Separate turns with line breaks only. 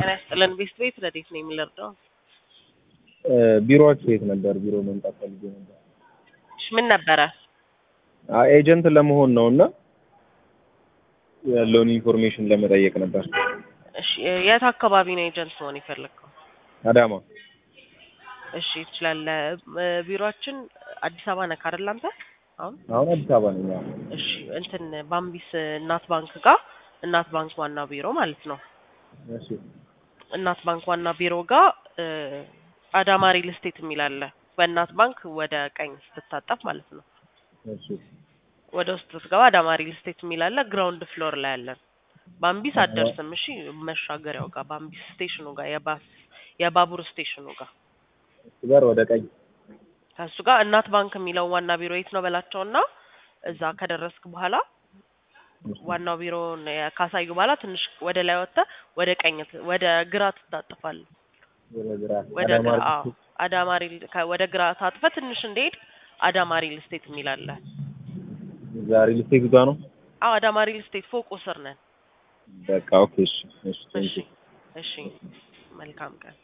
ጤና ይስጥልን። ቤስት ቤት ረዴት ነው የሚለርደው?
ቢሮዎች የት ነበር? ቢሮ መምጣት ፈልጌ ነበር።
እሺ ምን ነበረ?
አይ ኤጀንት ለመሆን ነው እና ያለውን ኢንፎርሜሽን ለመጠየቅ ነበር።
እሺ የት አካባቢ ነው ኤጀንት መሆን የፈለግከው?
አዳማ።
እሺ ትችላለህ። ቢሮአችን አዲስ አበባ ነህ አይደል አንተ? አሁን
አሁን አዲስ አበባ ነኝ። አዎ።
እሺ እንትን ባምቢስ እናት ባንክ ጋር እናት ባንክ ዋና ቢሮ ማለት ነው።
እሺ
እናት ባንክ ዋና ቢሮ ጋር አዳማ ሪል ስቴት የሚል አለ። በእናት ባንክ ወደ ቀኝ ስትታጠፍ ማለት ነው።
እሺ
ወደ ውስጥ ስትገባ አዳማ ሪል ስቴት የሚል አለ። ግራውንድ ፍሎር ላይ አለን። ባምቢስ አትደርስም። እሺ መሻገሪያው ጋር ባምቢስ ስቴሽኑ ጋር የባስ የባቡር ስቴሽኑ ጋር
እሱ ጋር ወደ ቀኝ
ከእሱ ጋር እናት ባንክ የሚለው ዋና ቢሮ የት ነው በላቸውና እዛ ከደረስክ በኋላ ዋናው ቢሮውን ካሳዩ በኋላ ትንሽ ወደ ላይ ወጥተህ ወደ ቀኝ ት- ወደ ግራ ትታጠፋለህ።
ወደ ግራ
ወደ
አዳማ
ግራ አዎ፣ አዳማ ሪል ከ- ወደ ግራ ታጥፈህ ትንሽ እንደሄድ አዳማ ሪል ስቴት የሚል አለ።
እዛ ሪል ስቴት ጋር ነው።
አዎ አዳማ ሪል ስቴት ፎቁ ስር ነን።
በቃ ኦኬ። እሺ እሺ
እሺ እሺ፣ መልካም ቀን።